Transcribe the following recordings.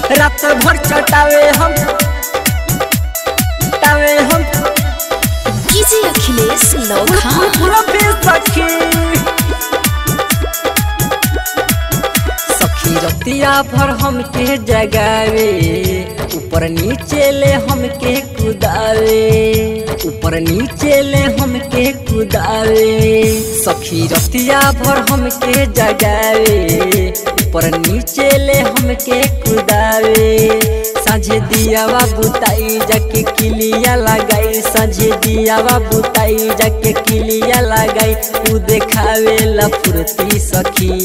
रात भर चटावे हम टावे हम डीजे अखिलेश लौखा गुलाबी सखी सखी रतिया भर हमके जगावे ऊपर नीचे ले हमके कुदावे ऊपर नीचे ले हमके कुदावे सखी रतिया भर हमके जगावे ऊपर नीचे ले हमके कुदावे साझे दियावा बुताई जाके किलिया लगाई साझे दियावा बुताई जाके किलिया लगाई उ देखावे ला फुर्ती सखी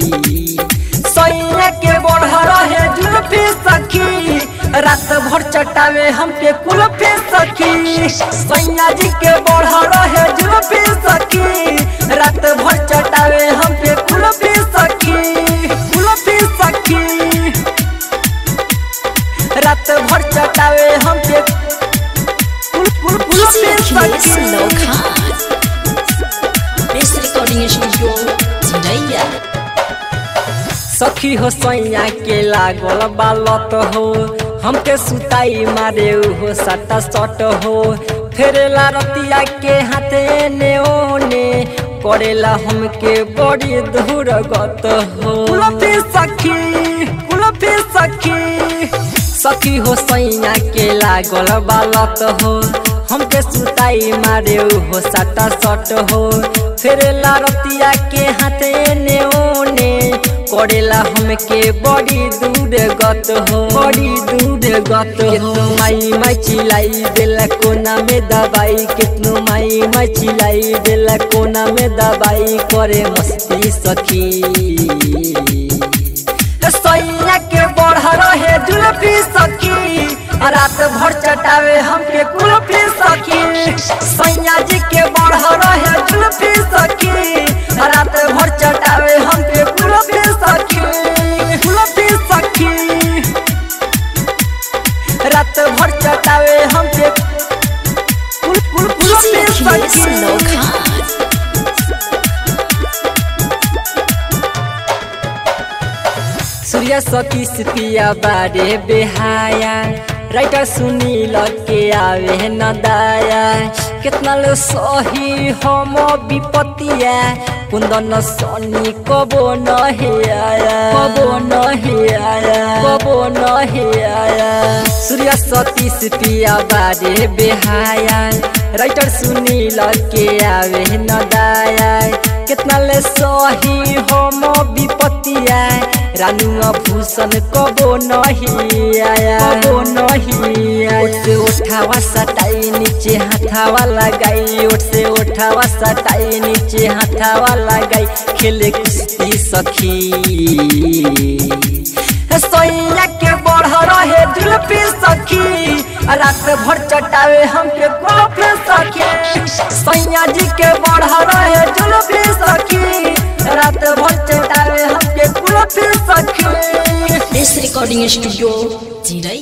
सैया के बढ़ रहे जुल्फी सखी रात भर चटावे हमके कुल्फी सखी सैया जी के बढ़ रहे जुल्फी सखी रात भर चटावे हमके कुल्फी सखी कुल्फी सखी रात भर चटावे हमके कुल कुल डीजे कुल्फी अखिलेश सखी लौखा बेस्ट रिकॉर्डिंग स्टूडियो चिरैया सखी हो सैया के लागल बालत हो हमके सुताई मारे हो सटा सट हो फेरेला रतिया के हाथे ने ओने करेला हमके बड़ी दूर गत हो कुलफी सखी कुलफी सखी सखी हो सैया के लागल बालत हो हमके सुताई मारे हो सटा सट हो फेरेला रतिया के हाथे ने ओने करेला हमके बड़ी दूर गत हो बड़ी दूर गत हो माई माई चिलाई देला कोना में दवाई कितनो माई माई चिलाई देला कोना में दवाई करे मस्ती सखी सैया के बढ़ रहे जुल्फी सखी रात भर चटावे हमके कुल्फी सखी सैया जी के बढ़ रहे जुल्फी सखी रात भर चटावे हमके कुल्फी सखी कुल्फी सखी रात भर चटावे हमके कुल कुल डीजे कुल्फी अखिलेश सखी लौखा सूर्य सतीश पिया बारे बेहाया राइटर सुनी के आवे न दाया कितना लो सही हम विपतिया कुंदन सनी कबो नहीं आया कबो नहीं आया कबो नहीं आया सूर्य सतीश पिया बारे बेहाया राइटर सुनी के आवे न दाया कितना ले सही हम विपतिया रानू भूषण कबो नहीं आया कबो नहीं आया ओठ से उठावा सटाई नीचे हाथावा लगाई ओठ से उठावा सटाई नीचे हाथावा लगाई खेले कुश्ती सखी सैया के बढ़ रहे जुल्फी सखी रात भर चटावे हमके कॉफी सखी सैया जी के बढ़ रहे जुल्फी सखी रात भर चटावे हमके कुल्फी सखी बेस्ट रिकॉर्डिंग स्टूडियो चिरैया